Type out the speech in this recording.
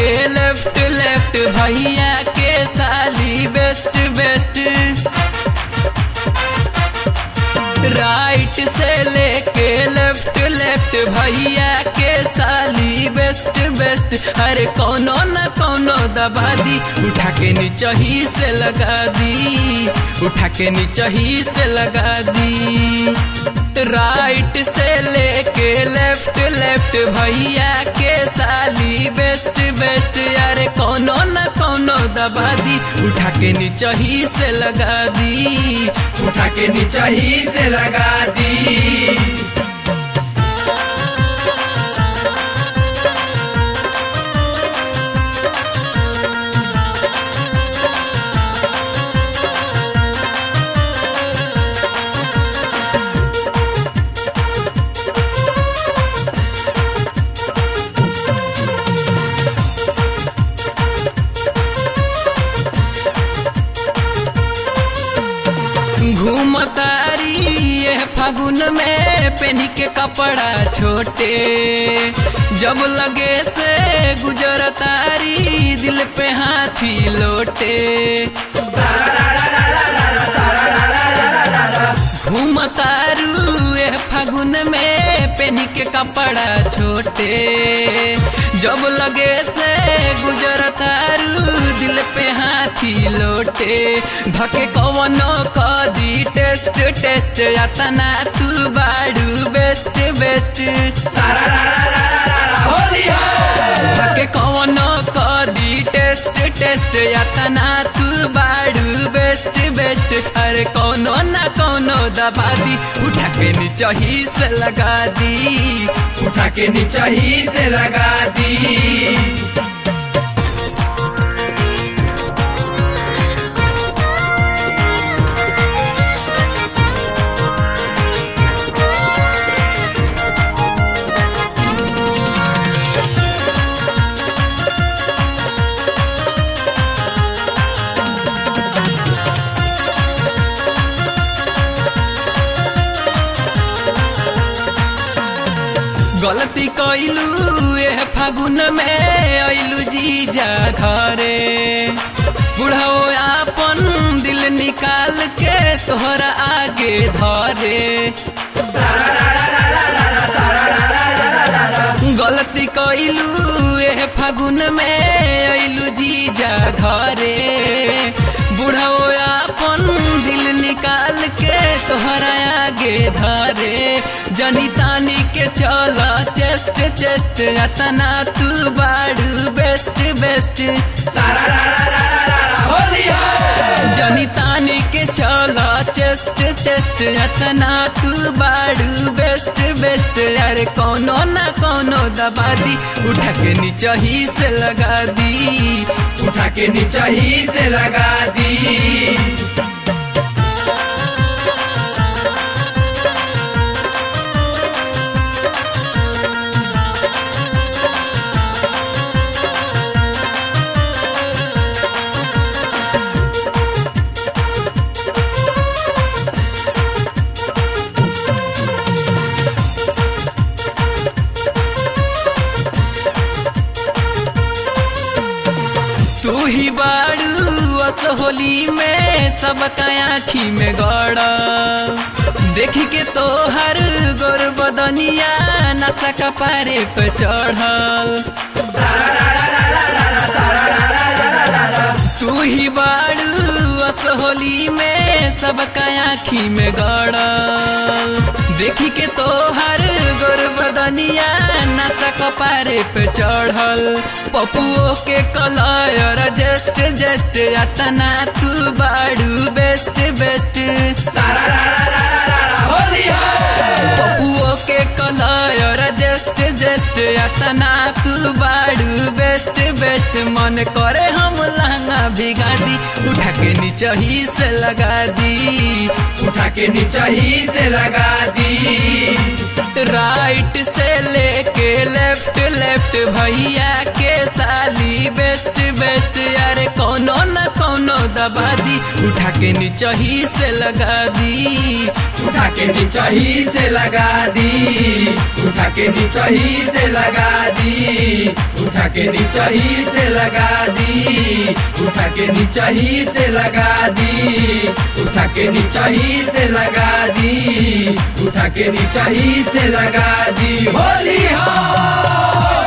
लेके left left भैया के साली बेस्ट बेस्ट राइट से लेके लेफ्ट लेफ्ट भैया के साली बेस्ट बेस्ट अरे कोनो न कोनो दबा दी उठा के नीचे ही से लगा दी उठा के नीचे ही से लगा दी राइट से लेके लेफ्ट लेफ्ट भैया के साली बेस्ट बेस्ट अरे कोनो न कोनो दबा दी उठा के नीचे ही से लगा दी उठा के नीचे ही से लगा दी घूमतारी ये फागुन में पहनी के कपड़ा छोटे जब लगे से गुजरतारी दिल पे हाथी लोटे घूमतारू ये फागुन में पहनी के कपड़ा छोटे जब लगे से गुजरतारू दिल पे हाथी लोटे धके कवनो कदी टेस्ट टेस्ट यातना तू बाड़ू बेस्ट बेस्ट होली धके कवनो कदी टेस्ट टेस्ट यातना तू बाड़ू बेस्ट बेस्ट अरे कौनो ना कौनो दबा दी उठा के नीचे ही से लगा दी उठा के नीचे ही से लगा दी गलती कैलू ए फागुन में ऐलू जीजा घरे बुढ़ाओ आपन दिल निकाल के तोहरा आगे धरे गलती कैलू ए फागुन में ऐलू जीजा घरे बुढ़ाओ आपन दिल निकाल के तोहरा आगे धरे जनी तानी के चला चेस्ट चेस्ट अतना तू बाड़ू बेस्ट बेस्ट होली जनी तानी के चला चेस्ट चेस्ट अतना तू बाड़ू बेस्ट बेस्ट अरे कोनो ना कोनो दबा दी उठा के नीचे ही से लगा दी उठा के नीचे ही से लगा दी तू ही बाड़ू अस होली में सबका आँखी में गड़ा देखी के तो हर गोर बदनिया नशा का पारे पे चढ़ल तू ही बाड़ू अस होली में सबका आँखी में गड़ल देखी के तो हर गोर बदनिया नशा कपारे पे चढ़ल पपुओ के कलयर जस्ट जस्ट अतना तू बाड़ू बेस्ट बेस्ट होली पपुओ के कलयर जस्ट जस्ट अतना तू बाड़ू बेस्ट बेस्ट मन करे हम लहंगा भिगा दी उठा के नीचे ही से लगा दी उठा के नीचे ही से लगा दी राइट से लेके लेफ्ट लेफ्ट भैया के साली बेस्ट बेस्ट यार कोनो न कोनो दबा दी उठा के नीचे ही से लगा दी उठा के नीचे ही से लगा दी उठा के नीचे ही से लगा दी उठा के नीचे ही से लगा दी उठा के नीचे ही से लगा दी उठा के नीचे ही से लगा दी उठा के नीचे ही से लगा दी होली हो